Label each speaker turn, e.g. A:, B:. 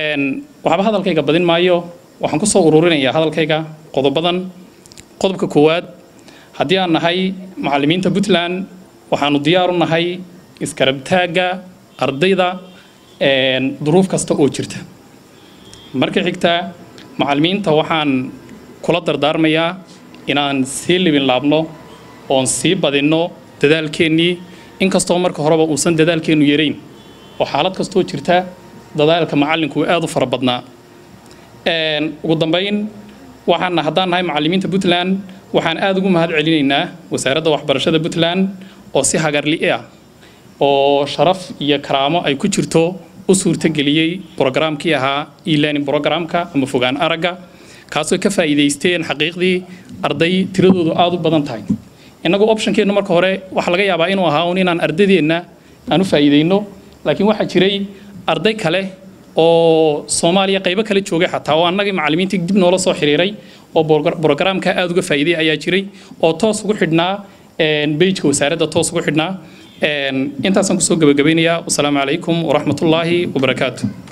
A: waxba hadalkayga badin maayo waxaan kusoo ururinayaa hadalkayga qodobadan qodobka koowaad haddii aan nahay macallimiinta puntland waxaanu diyaar u nahay iskarabtaagga ardayda duruuf kasta oo jirta marka xigta macallimiinta waxaan kula dardaarmayaa inaan sii libin laabno oon sii badinno dadaalkeennii inkastoo marka horeba uusan dadaalkeennu yarayn oo xaalad kastoo jirta dadaalka macallinku aad u fara badnaa ugu dambayn waxaana haddaan nahay macallimiinta puntland waxaan aad ugu mahad celinaynaa wasaaradda waxbarashada puntland oo si hagarli ah oo sharaf iyo karaamo ay ku jirto u suurtageliyey brogaraamkii ahaa e-learning programka ama fogaan aragga kaasoo ka faa'iidaysteen xaqiiqdii arday tiradoodu aad u badan tahay innagu optionkeennu marka hore waxaa laga yaabaa inuu ahaa un inaan ardadeenna aan u faa'iidayno laakiin waxaa jiray arday kale oo soomaaliya qaybo kale joogay xataa oo annagii macallimiintii dib noola soo xiriiray oo brogaraamka aad uga faa'iiday ayaa jiray oo toos ugu xidhnaa bejka wasaaradda toos ugu xidhnaa intaasaan kusoo gabagabaynayaa wasalaamu calaykum waraxmatullaahi wabarakaatu